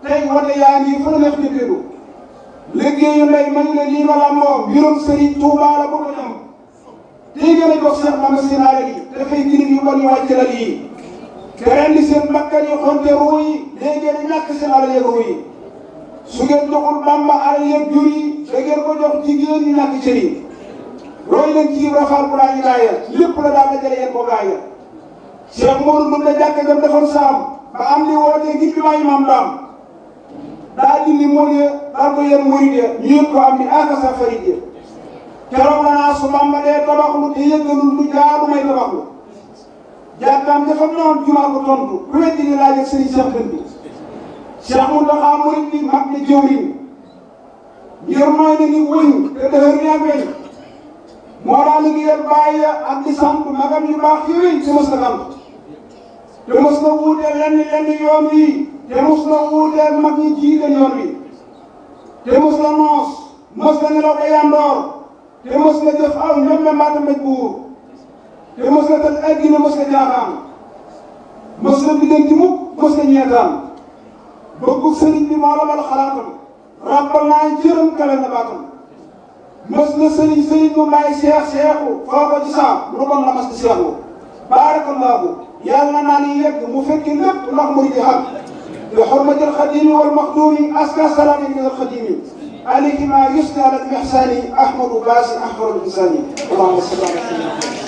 tey wate yaa ngi fu la neex jëkkeedu liggéeyu ndey man la lii ma làmboo mbirum Serigne Touba la bu ko ñam tey gën a jox Cheikh Mama Sinaare gi dafay girib yu bon yu wàcc la lii te ren di seen bakkan yi xonte ruu yi léegi ngeen ñàkk seen alal yeeg ruu yi su ngeen joxul Bamba alal yeeg jur yi da ngeen ko jox jigéen ñi ñàkk cër yi roy leen ci rafaal bu laa ñu gaaya lépp la daal dajale yéen ko gaaya Cheikh Modou Ndour la jàkk jam defoon saam ba am li wootee ngir bi maa imam daam daa dindi mool ya daal ko yéen murid ya ñu yëpp ko am ni akasa farid ya keroog la naa su Bamba dee tabaxlu te yëggalul lu jaadu may tabaxlu jàkkaam dafa noon jumaa ko tontu ku weddi ni laaj ak sëriñ Cheikh Dën bi Cheikh Mountakha murid bi mag na jëwriñ ngir mooy ne ni wëñ te dëhër ni ak weñ moo daa liggéeyal bàyyi ak di sant magam yu baax yi wéy te mos na sant te mos na wuuteel lenn lenn yoon wi te mos na wuuteel mag ñi jiite yoon wi te mos na noos mos na nelaw ba yandoor te mos na jëf aw ñoom la mbaata mbéj buur te mos na tal addina mos na jaaxaan mos na biddanti mukk mos na ñeetaan bëggu sëriñ bi moo la mal xalaatam ràbbal naa jërëm kale na baatam mos na sëriñ sëriñ mu may seex seexu foo ko ci saam lu bon la mas di seexu baarakallaahu yàlla naa ni yegg mu fekki lépp ndax mu di xam bi xurmatil xadimi wal maxduumi aska salaami min al xadimi alayhi ma yusni ala al ihsani ahmadu baasi ahmadu insani allahumma salli ala sayyidina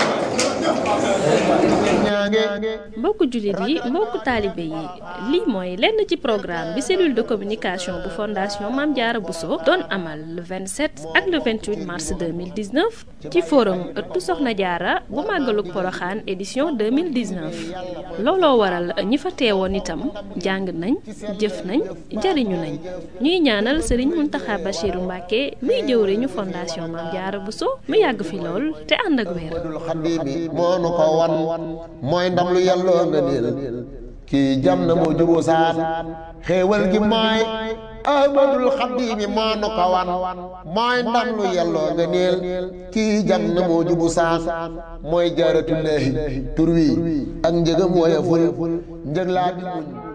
mbokku jullit yi mbokku taalibe yi lii mooy lenn ci programme bi cellule de communication bu fondation Mame Diarra Bousso doon amal le 27 ak le 28 mars 2019 ci forum ëttu Soxna Diarra bu màggalug Poroxaan édition 2019 looloo waral ñi fa teewoon itam jàng nañ jëf nañ jariñu nañ ñuy ñaanal Serigne Mountakha Bachirou Mbacké muy jëwriñu fondation Mame Diarra Bousso mu yàgg fi lool te ànd ak wér moo nu ko wan mooy ndam lu yàlloo nga niil kii jam na moo juboo saan xéewal gi mooy ahmadul xaddiimi moo nu ko wan mooy ndam lu yàlloo nga niil kii jam na moo jubu saan mooy jaaratullaahi tur wi ak njëgam woyeful njëg laa bi